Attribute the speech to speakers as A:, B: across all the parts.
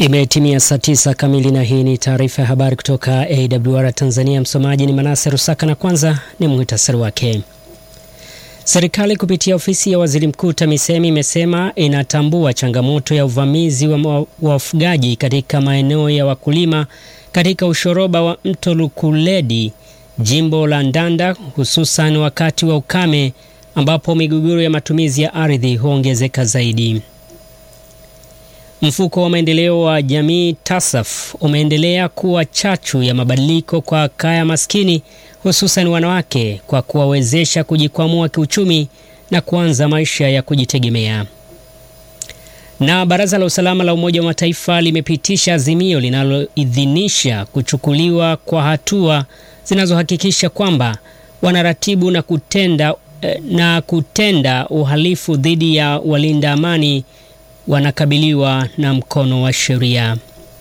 A: Imetimia saa tisa kamili na hii ni taarifa ya habari kutoka AWR Tanzania. Msomaji ni Manase Rusaka na kwanza ni muhtasari wake. Serikali kupitia ofisi ya waziri mkuu TAMISEMI imesema inatambua changamoto ya uvamizi wa wafugaji katika maeneo ya wakulima katika ushoroba wa mto Lukuledi, jimbo la Ndanda, hususan wakati wa ukame ambapo migogoro ya matumizi ya ardhi huongezeka zaidi. Mfuko wa maendeleo wa jamii TASAF umeendelea kuwa chachu ya mabadiliko kwa kaya maskini hususan wanawake kwa kuwawezesha kujikwamua kiuchumi na kuanza maisha ya kujitegemea. Na Baraza la Usalama la Umoja wa Mataifa limepitisha azimio linaloidhinisha kuchukuliwa kwa hatua zinazohakikisha kwamba wanaratibu na kutenda, na kutenda uhalifu dhidi ya walinda amani wanakabiliwa na mkono wa sheria.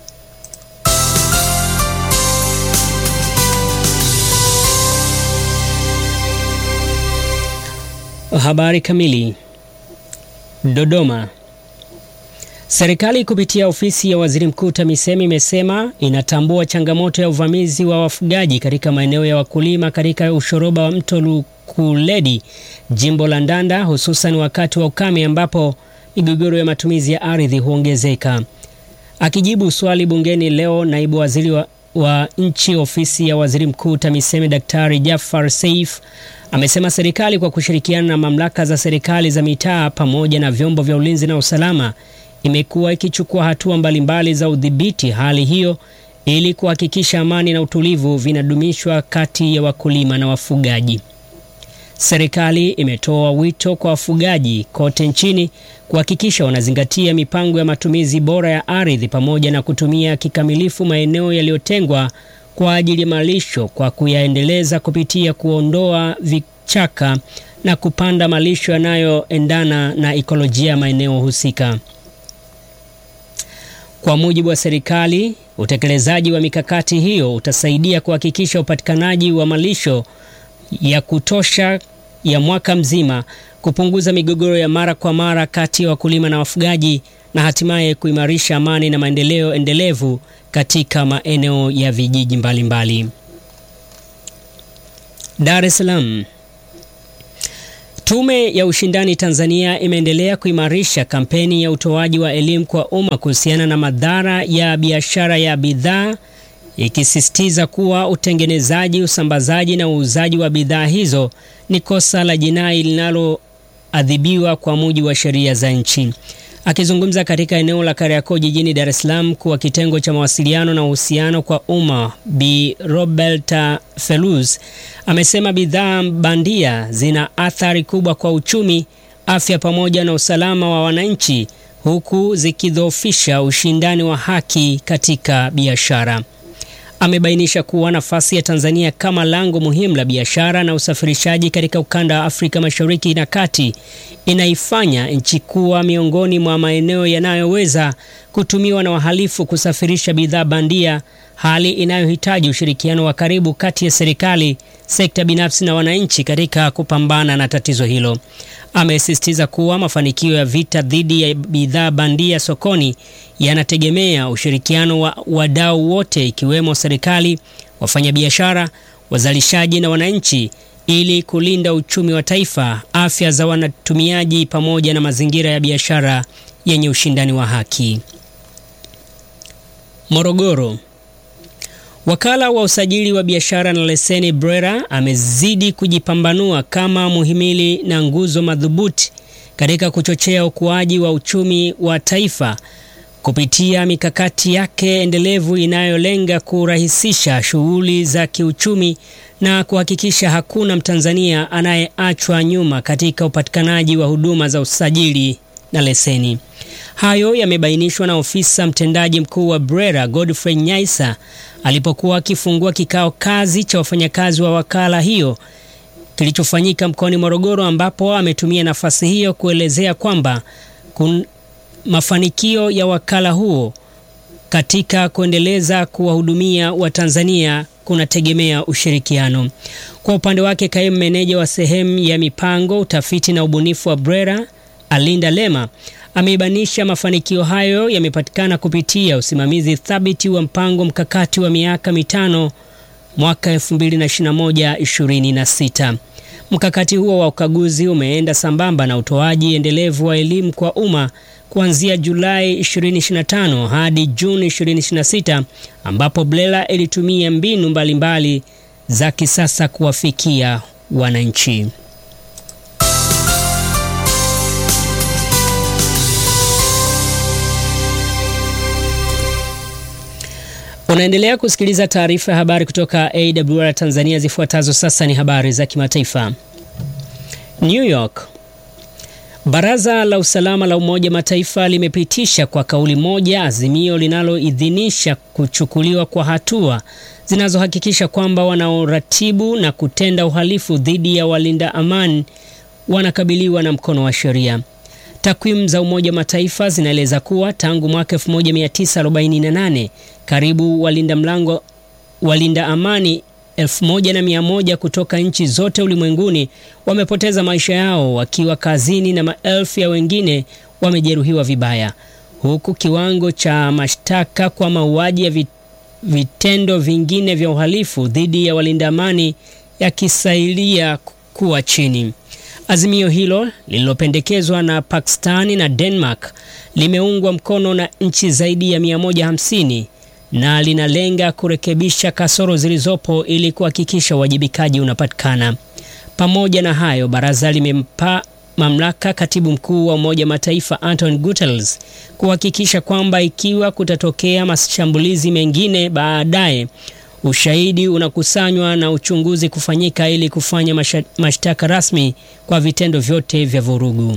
A: Habari kamili. Dodoma. Serikali kupitia ofisi ya waziri mkuu TAMISEMI imesema inatambua changamoto ya uvamizi wa wafugaji katika maeneo ya wakulima katika ushoroba wa mto Lukuledi, jimbo la Ndanda, hususan wakati wa ukame ambapo migogoro ya matumizi ya ardhi huongezeka. Akijibu swali bungeni leo, naibu waziri wa, wa nchi ofisi ya waziri mkuu TAMISEMI Daktari Jafar Seif amesema serikali kwa kushirikiana na mamlaka za serikali za mitaa pamoja na vyombo vya ulinzi na usalama imekuwa ikichukua hatua mbalimbali za udhibiti hali hiyo ili kuhakikisha amani na utulivu vinadumishwa kati ya wakulima na wafugaji. Serikali imetoa wito kwa wafugaji kote nchini kuhakikisha wanazingatia mipango ya matumizi bora ya ardhi pamoja na kutumia kikamilifu maeneo yaliyotengwa kwa ajili ya malisho kwa kuyaendeleza kupitia kuondoa vichaka na kupanda malisho yanayoendana na ikolojia ya maeneo husika. Kwa mujibu wa serikali, utekelezaji wa mikakati hiyo utasaidia kuhakikisha upatikanaji wa malisho ya kutosha ya mwaka mzima, kupunguza migogoro ya mara kwa mara kati ya wakulima na wafugaji na hatimaye kuimarisha amani na maendeleo endelevu katika maeneo ya vijiji mbalimbali. Dar es Salaam. Tume ya Ushindani Tanzania imeendelea kuimarisha kampeni ya utoaji wa elimu kwa umma kuhusiana na madhara ya biashara ya bidhaa ikisisitiza kuwa utengenezaji, usambazaji na uuzaji wa bidhaa hizo ni kosa la jinai linaloadhibiwa kwa mujibu wa sheria za nchi. Akizungumza katika eneo la Kariakoo jijini Dar es Salaam kuwa kitengo cha mawasiliano na uhusiano kwa umma, Bi Roberta Feluz amesema bidhaa bandia zina athari kubwa kwa uchumi, afya pamoja na usalama wa wananchi, huku zikidhoofisha ushindani wa haki katika biashara. Amebainisha kuwa nafasi ya Tanzania kama lango muhimu la biashara na usafirishaji katika ukanda wa Afrika Mashariki na Kati inaifanya nchi kuwa miongoni mwa maeneo yanayoweza kutumiwa na wahalifu kusafirisha bidhaa bandia, hali inayohitaji ushirikiano wa karibu kati ya serikali, sekta binafsi na wananchi katika kupambana na tatizo hilo. Amesisitiza kuwa mafanikio ya vita dhidi ya bidhaa bandia sokoni yanategemea ushirikiano wa wadau wote ikiwemo serikali, wafanyabiashara, wazalishaji na wananchi ili kulinda uchumi wa taifa, afya za wanatumiaji pamoja na mazingira ya biashara yenye ushindani wa haki. Morogoro. Wakala wa usajili wa biashara na leseni BRELA amezidi kujipambanua kama muhimili na nguzo madhubuti katika kuchochea ukuaji wa uchumi wa taifa kupitia mikakati yake endelevu inayolenga kurahisisha shughuli za kiuchumi na kuhakikisha hakuna Mtanzania anayeachwa nyuma katika upatikanaji wa huduma za usajili na leseni. Hayo yamebainishwa na ofisa mtendaji mkuu wa BRELA Godfrey Nyaisa alipokuwa akifungua kikao kazi cha wafanyakazi wa wakala hiyo kilichofanyika mkoani Morogoro, ambapo ametumia nafasi hiyo kuelezea kwamba kun mafanikio ya wakala huo katika kuendeleza kuwahudumia Watanzania kunategemea ushirikiano. Kwa upande wake, kaimu meneja wa sehemu ya mipango, utafiti na ubunifu wa BRELA Alinda Lema Ameibanisha mafanikio hayo yamepatikana kupitia usimamizi thabiti wa mpango mkakati wa miaka mitano mwaka 2021-2026. Mkakati huo wa ukaguzi umeenda sambamba na utoaji endelevu wa elimu kwa umma kuanzia Julai 2025 hadi Juni 2026 ambapo BRELA ilitumia mbinu mbalimbali mbali za kisasa kuwafikia wananchi. Unaendelea kusikiliza taarifa ya habari kutoka AWR Tanzania. Zifuatazo sasa ni habari za kimataifa. New York. Baraza la Usalama la Umoja Mataifa limepitisha kwa kauli moja azimio linaloidhinisha kuchukuliwa kwa hatua zinazohakikisha kwamba wanaoratibu na kutenda uhalifu dhidi ya walinda amani wanakabiliwa na mkono wa sheria. Takwimu za Umoja Mataifa zinaeleza kuwa tangu mwaka 1948 karibu walinda mlango walinda amani 1100 kutoka nchi zote ulimwenguni wamepoteza maisha yao wakiwa kazini na maelfu ya wengine wamejeruhiwa vibaya, huku kiwango cha mashtaka kwa mauaji ya vitendo vingine vya uhalifu dhidi ya walinda amani yakisailia kuwa chini. Azimio hilo lililopendekezwa na Pakistani na Denmark limeungwa mkono na nchi zaidi ya 150 na linalenga kurekebisha kasoro zilizopo ili kuhakikisha uwajibikaji unapatikana. Pamoja na hayo, baraza limempa mamlaka katibu mkuu wa Umoja Mataifa Antonio Guterres kuhakikisha kwamba ikiwa kutatokea mashambulizi mengine baadaye, ushahidi unakusanywa na uchunguzi kufanyika ili kufanya mashtaka rasmi kwa vitendo vyote vya vurugu.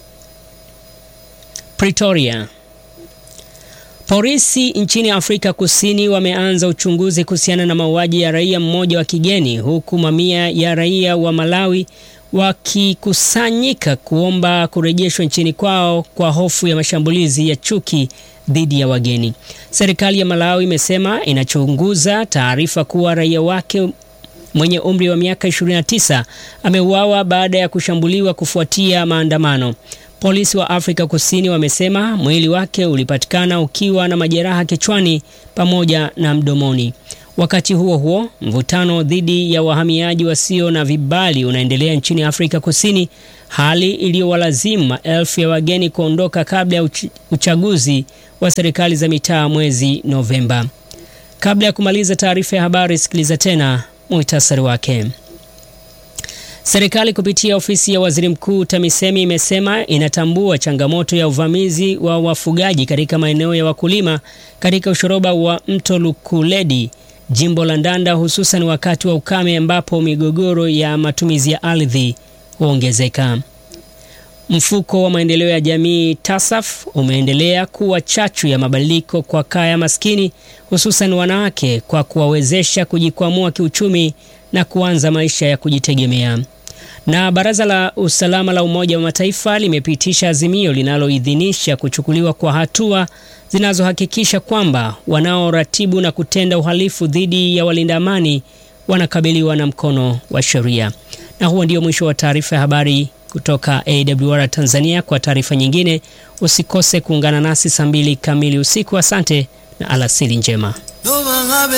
A: Pretoria. Polisi nchini Afrika Kusini wameanza uchunguzi kuhusiana na mauaji ya raia mmoja wa kigeni huku mamia ya raia wa Malawi wakikusanyika kuomba kurejeshwa nchini kwao kwa hofu ya mashambulizi ya chuki dhidi ya wageni. Serikali ya Malawi imesema inachunguza taarifa kuwa raia wake mwenye umri wa miaka 29 ameuawa baada ya kushambuliwa kufuatia maandamano. Polisi wa Afrika Kusini wamesema mwili wake ulipatikana ukiwa na majeraha kichwani pamoja na mdomoni. Wakati huo huo, mvutano dhidi ya wahamiaji wasio na vibali unaendelea nchini Afrika Kusini, hali iliyowalazimu maelfu ya wageni kuondoka kabla ya uchaguzi wa serikali za mitaa mwezi Novemba. Kabla ya kumaliza taarifa ya habari, sikiliza tena muhtasari wake. Serikali kupitia ofisi ya waziri mkuu TAMISEMI imesema inatambua changamoto ya uvamizi wa wafugaji katika maeneo ya wakulima katika ushoroba wa mto Lukuledi, jimbo la Ndanda, hususan wakati wa ukame ambapo migogoro ya matumizi ya ardhi huongezeka. Mfuko wa maendeleo ya jamii TASAF umeendelea kuwa chachu ya mabadiliko kwa kaya maskini, hususan wanawake kwa kuwawezesha kujikwamua kiuchumi na kuanza maisha ya kujitegemea. Na Baraza la Usalama la Umoja wa Mataifa limepitisha azimio linaloidhinisha kuchukuliwa kwa hatua zinazohakikisha kwamba wanaoratibu na kutenda uhalifu dhidi ya walinda amani wanakabiliwa na mkono wa sheria. Na huo ndio mwisho wa taarifa ya habari kutoka AWR Tanzania. Kwa taarifa nyingine usikose kuungana nasi saa mbili kamili usiku. Asante na alasiri njema.